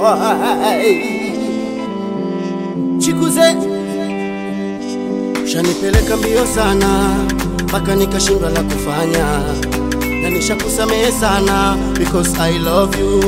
boy chikuze shanipeleka mbio sana mpaka nikashindwa la kufanya na nishakusamehe sana because I love you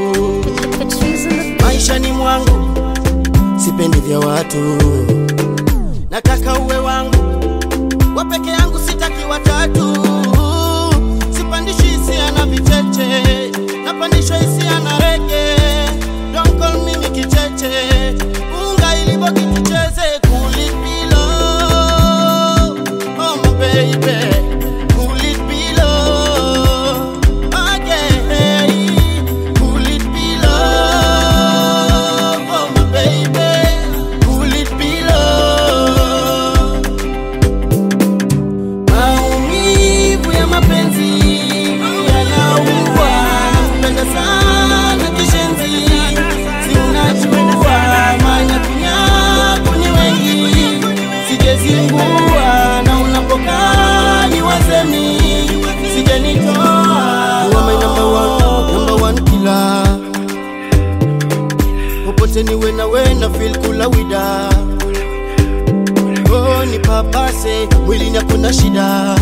maishani mwangu sipendi vya watu nataka uwe wangu wa peke yangu sitaki watatu sipandishi hisia na vicheche napandishwa hisia na rege don't call mimi kicheche unga iliboki tucheze kulipilo oh my baby Cool it below again. Cool it below, oh my baby. Cool it below. Maumivu ya mapenzi yanaua, nakupenda sana kishenzi, si unajua manyakunyaku ni wengi, sijezingua na unapokaa ni wasemi, sijanitoa. You are my number one, number one killer. Popote niwe nawe na feel kula wida Oh, nipapase mwilini hakuna shida,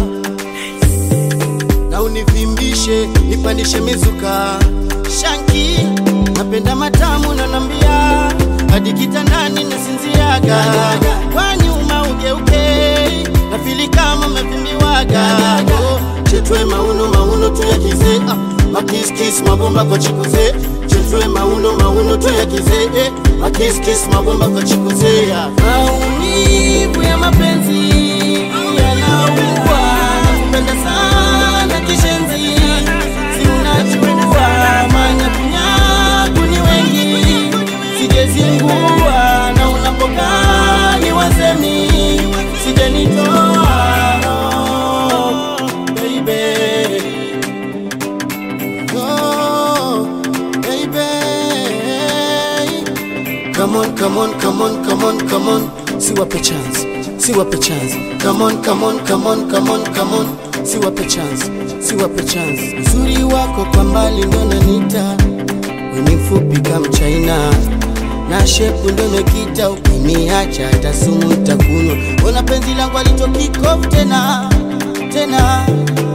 na univimbishe nipandishe mizuka. Shanki napenda matamu na nambia hadi kitandani nasinziaga, kwa nyuma ugeuke na fili kama mevimbiwaga. Oh, chetwe mauno mauno tuyakize ah, makiskis mabomba kwa chikuze chetwe mauno mauno tuyakize eh, makiskis mabomba kwa chikuze ah. Maumivu ya mapenzi yanaua, nakupenda sana kishenzi, si unajua manyakunyaku ni wengi, sijezingua na unapokaa ni wasemi, sijanitoa oh, baby. Oh, baby. Come on, come on, come on, come on, come on. Siwape chance, siwape chance. Come on, come on, come on, come on, come on. Siwape chance, siwape chance. Uzuri wako kwa mbali ndo nanita, weni mfupi kama China na shepu ndo mekita, ukiniacha hata sumu takunywa. Ona penzi langu alitokikof tena tena